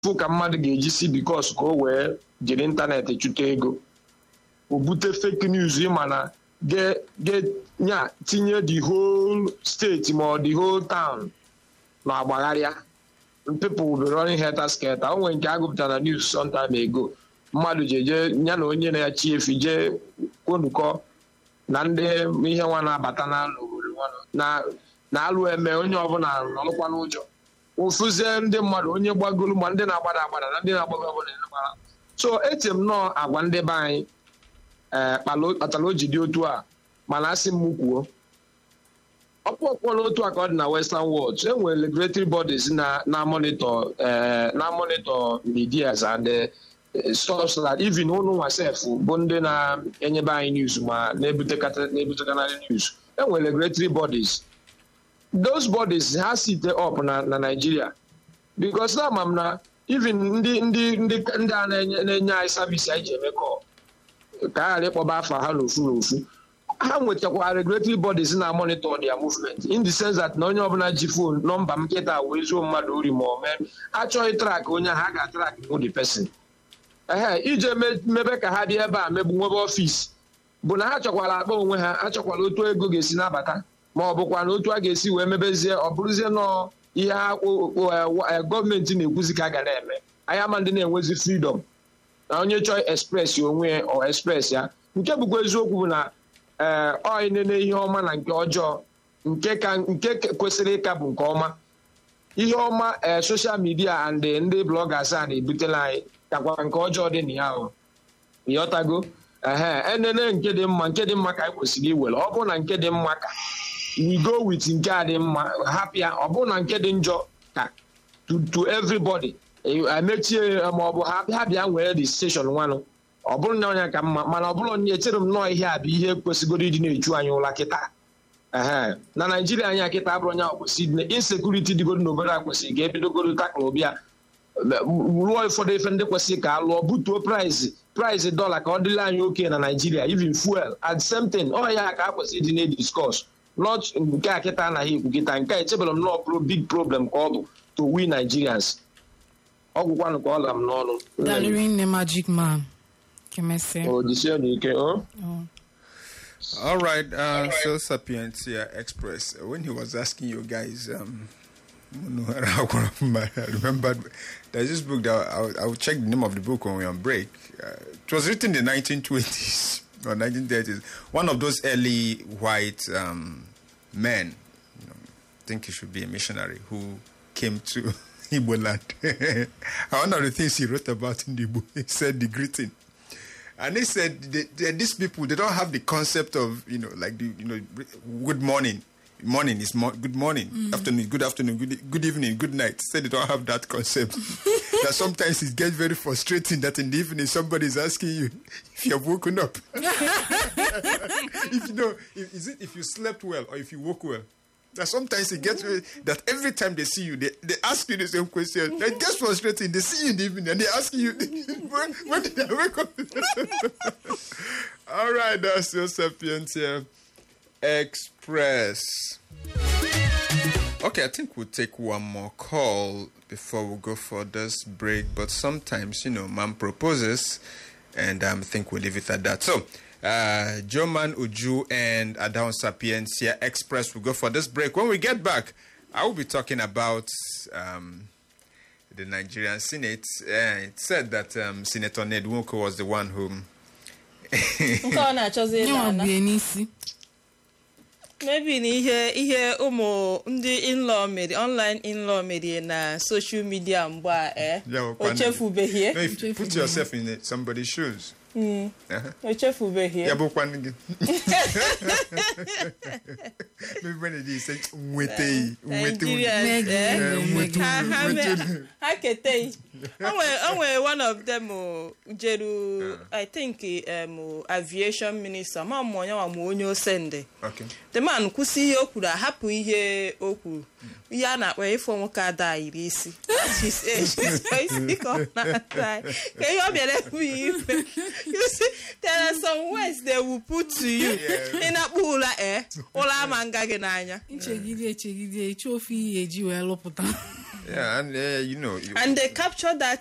fụ ka mmadụ ga-eji si bikos ka o wee jiri ịntanetị chụta ego o bute fake news ịma na nya tinye the whole steeti ma ọ the whole town na agbagharịa people will be running helter skelter o nwere nke a gụpụtara na news sometime ago mmadụ ji eje ya na onye na-echi efi jee kwonukọ na ndị ihe nwa na-abata na obodo na-alụ eme onye ọbụla nọrụkwa n'ụjọ ụfụzie ndị mmadụ onye gbagolu ma ndị na-agbada agbada na ndị na-agbago ọbụla gbara so eche m nọọ agwa ndị be anyị ee kpatara o ji dị otu a mana asị m kwuo ọkpụọkpọla otu a ka ọ dị na western world e nwere regulatory bodies na monitor na monitor medias and source that even ụnụ nwa sef bụ ndị na-enyebe anyị news ma na-ebutekarị news e nwere regulatory bodies those bodies ha site up na na Nigeria because na ama m na even ndị ndị ndị ndị a na-enye anyị savisi anyị ji eme kọ ka a ghara ịkpọba afa ha n'ofu n'ofu ha nwetakwa regulatory bodies na monitor their movement in the sense that na onye ọbụla ji fon nọmba m nkịta wee zuo mmadụ ori ma ọ mee achọghị trak onye ahụ a ga-atrak the person ehe ije mebe ka ha dị ebe a megbu nwebe ọfịs bụ na ha chọkwara akpa onwe ha achọkwala otu ego ga-esi nabata ma ọ bụkwa na otu a ga-esi wee mebezie ọ bụrụzie nọọ ihe gọọmenti na-ekwuzi ka a ga na-eme anyị ama ndị na-enwezi fridọm na onye chọọ express onwe ya ọ express ya nke bụkwa eziokwu bụ na ee ọ nene ihe ọma na nke ọjọọ nke ka nke kwesịrị ịka bụ nke ọma ihe ọma ee soshal midia and ndị blọgas a na-ebutela anyị kakwa nke ọjọọ dị na ya ahụ ịghọtago ehe enene nke dị mma nke dị mma ka anyị kwesịrị iwere ọ bụrụ na nke dị mma ka we go with nke a dị mma hapịa ọ bụrụ na nke dị njọ ka to everybody emechie ma ọ bụ ha bịa nwere the station nwanụ ọ bụrụ na ọnya ka mma mana ọ bụrụ na echere m nọọ ihe a bụ ihe kwesịgoro ịdị na-eju anyị ụla kịta ee na naijiria anyị kịta abụrụ onye kwesịrị insekuriti dịgoro n'obodo a kwesịrị ga-ebidogoro takla bịa rụọ ụfọdụ efe ndị kwesịrị ka a lụọ butuo praịz praịz dọla ka ọ dịla anyị oke na naijiria even fuel at the same time ọ ya ka a kwesịrị ịdị na-ediskọs not nke a kịta anaghị ekwu kịta nke a echebere m nọọ pro big problem ka ọ bụ to we nigerians ọgwụkwanụ ka ọ la m n'ọnụ Dalịrị nne Magic Man. Kemese. ojisie n'ike o All right, uh, so Sapientia Express. When he was asking you guys, um, I remembered there's this book that I'll, I'll check the name of the book when we're on break. Uh, it was written in the 1920s or 1930s. One of those early white um, men, you know, I think he should be a missionary, who came to Igbo land. One of the things he wrote about in the book, he said the greeting. And he said they, they, these people they don't have the concept of you know like the you know good morning morning is mo- good morning afternoon good afternoon good, good evening good night said they don't have that concept that sometimes it gets very frustrating that in the evening somebody is asking you if you have woken up if you know if, is it if you slept well or if you woke well that sometimes it gets very, that every time they see you, they, they ask you the same question. It gets frustrating. They see you in the evening and they ask you, when, when did I wake up? All right, that's your Sapientia Express. Okay, I think we'll take one more call before we go for this break. But sometimes, you know, man proposes, and um, I think we'll leave it at that. So, uh, Joman Uju and Adon Sapiencia Express will go for this break. When we get back, I will be talking about um, the Nigerian Senate. Uh, it said that um, Senator Ned Nwoko was the one who. nke ọ na-achọzi ịla Nyewa ala bie n'isi. mebi na ihe ihe ụmụ ndị inlaw mere online inlaw mere na social media mgbe a eh Yeah, o well, chefubeghie No, if you put yourself in it, somebody's shoes. Uh-huh. o chefubeghie Yeah, but when maybe when it is say nwete nwete Nigerians, eh, Nigerians, ha ha me- nwete ha keteghị o nwere o nwere one of them o, jeru i think um, aviation minister ma mụ onye nwa ma onye osende Okay. the man kwụsị ihe o kwuru ahapụ ihe o kwuru ihe a na-akpọ ịfọ nwoke ada iri isi That is age. isi ka ọ na-ata anyị. ka ihe ọ bịara ebu ya ife you see there are some words they will put to you ị na-akpọ ụla ee ụla ama nga gị n'anya nchegide echegide eche ofe ihe eji wee lụpụta Yeah, and uh, you know, you, and they capture that